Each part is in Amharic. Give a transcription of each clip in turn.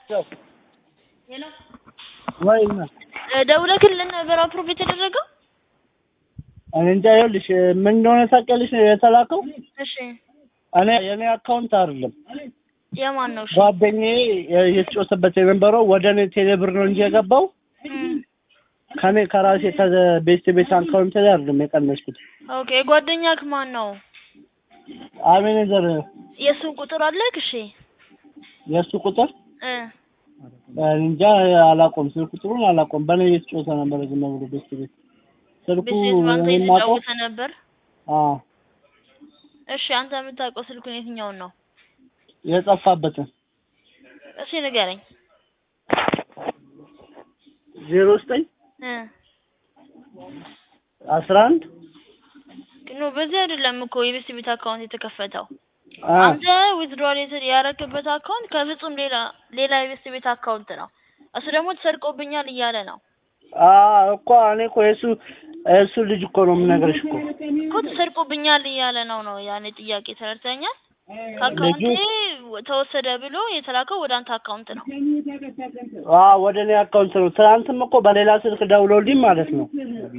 ወይ ደውለክልን ነበር አፕሮቭ የተደረገው? እኔ እንጃ። ይኸውልሽ ምን እንደሆነ ታውቂያለሽ? የተላከው እሺ እኔ የኔ አካውንት አይደለም የማን ነው? እሺ ጓደኛዬ የተጫወተበት የነበረው ወደ እኔ ቴሌብር ነው እንጂ የገባው እም፣ ከኔ ከራሴ ከቤት ቤት አካውንት ላይ አይደለም የቀነስኩት። ኦኬ ጓደኛክ ማን ነው? አቤኔዘር የእሱን ቁጥር አለክ? እሺ የእሱ ቁጥር እ እኔ እንጃ አላውቀውም። ስልክ ቁጥሩን አላውቀውም። በእኔ የተጫወተ ነበር ዝም ብሎ ቤት ቤት ስልኩ ቤት ቤት ባንተ እኔ የማውቀው የተጫወተ ነበር። አዎ እሺ አንተ የምታውቀው ስልኩን የትኛውን ነው? የጠፋበትን እሺ ንገረኝ። ዜሮ ዘጠኝ እ አስራ አንድ ኖ በዚህ አይደለም እኮ የቤት ቤት አካውንት የተከፈተው። አ አንተ ዊዝድሮዋል ያረክበት አካውንት ከፍጹም ሌላ ሌላ የቤት ቤት አካውንት ነው። እሱ ደግሞ ተሰርቆብኛል እያለ ነው አ እኮ እኔ እኮ የእሱ እሱ ልጅ እኮ ነው የምነግርሽ እኮ እኮ ተሰርቆብኛል እያለ ነው ነው ያኔ ጥያቄ ተረድተኛል። ከአካውንቴ ተወሰደ ብሎ የተላከው ወደ አንተ አካውንት ነው። አ ወደ እኔ አካውንት ነው። ትናንትም እኮ በሌላ ስልክ ደውሎልኝ ማለት ነው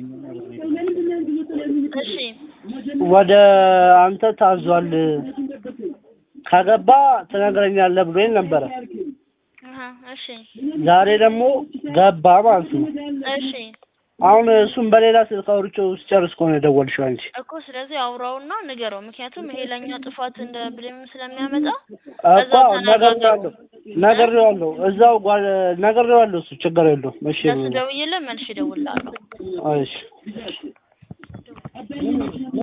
እሺ ወደ አንተ ታዟል ከገባ ትነግረኛለህ ብሎኝ ነበረ። አሀ እሺ ዛሬ ደግሞ ገባ ማለት ነው። እሺ አሁን እሱም በሌላ ስልክ አውርቼው ስጨርስ እኮ ነው የደወልሽው አንቺ። እኮ ስለዚህ አውራውና ንገረው። ምክንያቱም ይሄ ለእኛ ጥፋት እንደ ብሌም ስለሚያመጣ እኮ ነግሬዋለሁ ነግሬዋለሁ እዛው ጓ- ነግሬዋለሁ እሱ ችግር የለውም። እሺ ለሱ ደውዬልህ መልሼ እደውልልሃለሁ። እሺ